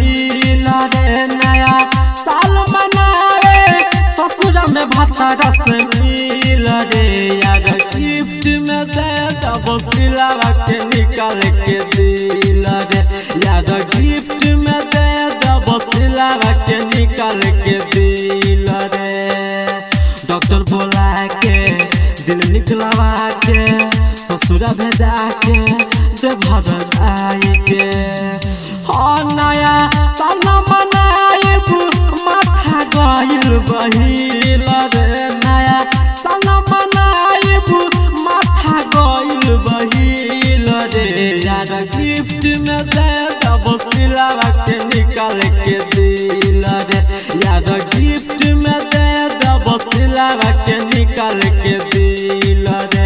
दिल रे नया साल मनावे ससुर में भाता रस मिल रे यार गिफ्ट में दे दब सिलावा के निकाल के दिल रे यार गिफ्ट में दे दब सिलावा के निकाल के दिल रे डॉक्टर बोला के दिल निकलवा के ससुरा भेजा के दे भर आई के हाँ नया साल मनाइब माथा गइल बहिल रे नया साल मनाइब माथा गइल बहिल रे यार गिफ्ट में दे दब सिलावा के निकाल के दिल रे यार गिफ्ट में दे दब सिलावा के निकाल के दिल रे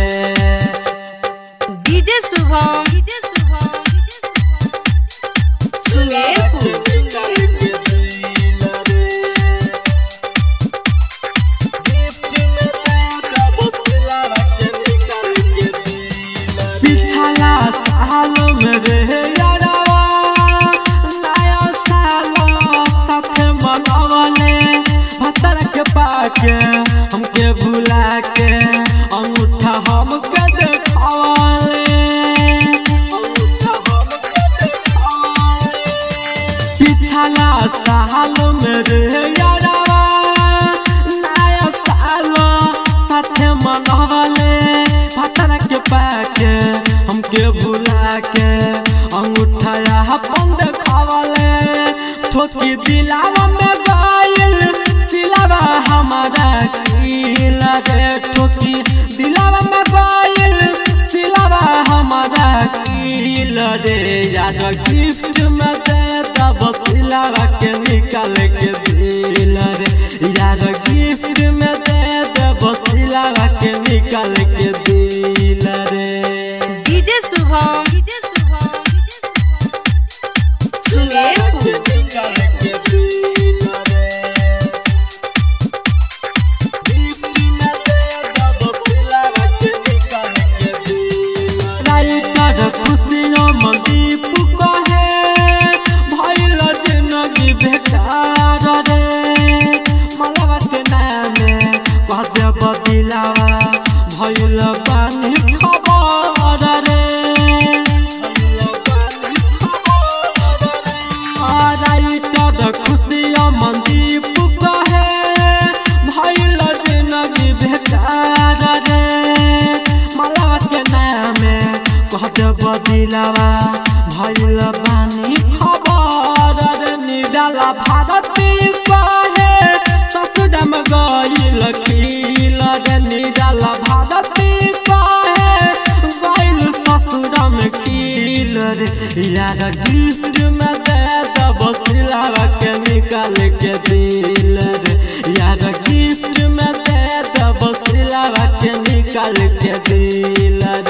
डीजे शुभम डीजे शुभम सुमेरपुर पिछला साल में रे यारवा नया साल साथ मनवले भतर के पाके हमके भुला के अंगूठा हमके देखावले अंगूठा हमके देखावले पिछला साल में रे यारवा नया साल साथे मनवले भतर के पाके हमके भुला के अंगूठा अपन देखावले ठोकी दिलावा में गइल सिलावा हमारा किल रे ठोकी दिलावा में गइल सिलावा हमारा किल रे यार गिफ्ट में दे दब सिलावा के निकाल के दिल रे यार गिफ्ट में दे दब सिलावा के निकाल के दिल रे DJ Shubham DJ Shubham Sumerpur writer खुशियों मनदीप कहे भइल जिंदगी बेकार रे मलवा के नामे कह देब दिलावा भइल पानी खबर रे राइटर खुशियों मनदीप कहे भइल जिंदगी बेकार रे मलवा के नामे कह देब दिलावा भइल बानी खबर रे निडाला भारती कहे ससुरम गइल खिल रे निडाला भारती कहे गइल ससुरम खिल रे यार गिफ्ट में दे दब सिलावा के निकाल के दिल रे यार गिफ्ट में दे दब सिलावा के निकाल के दिल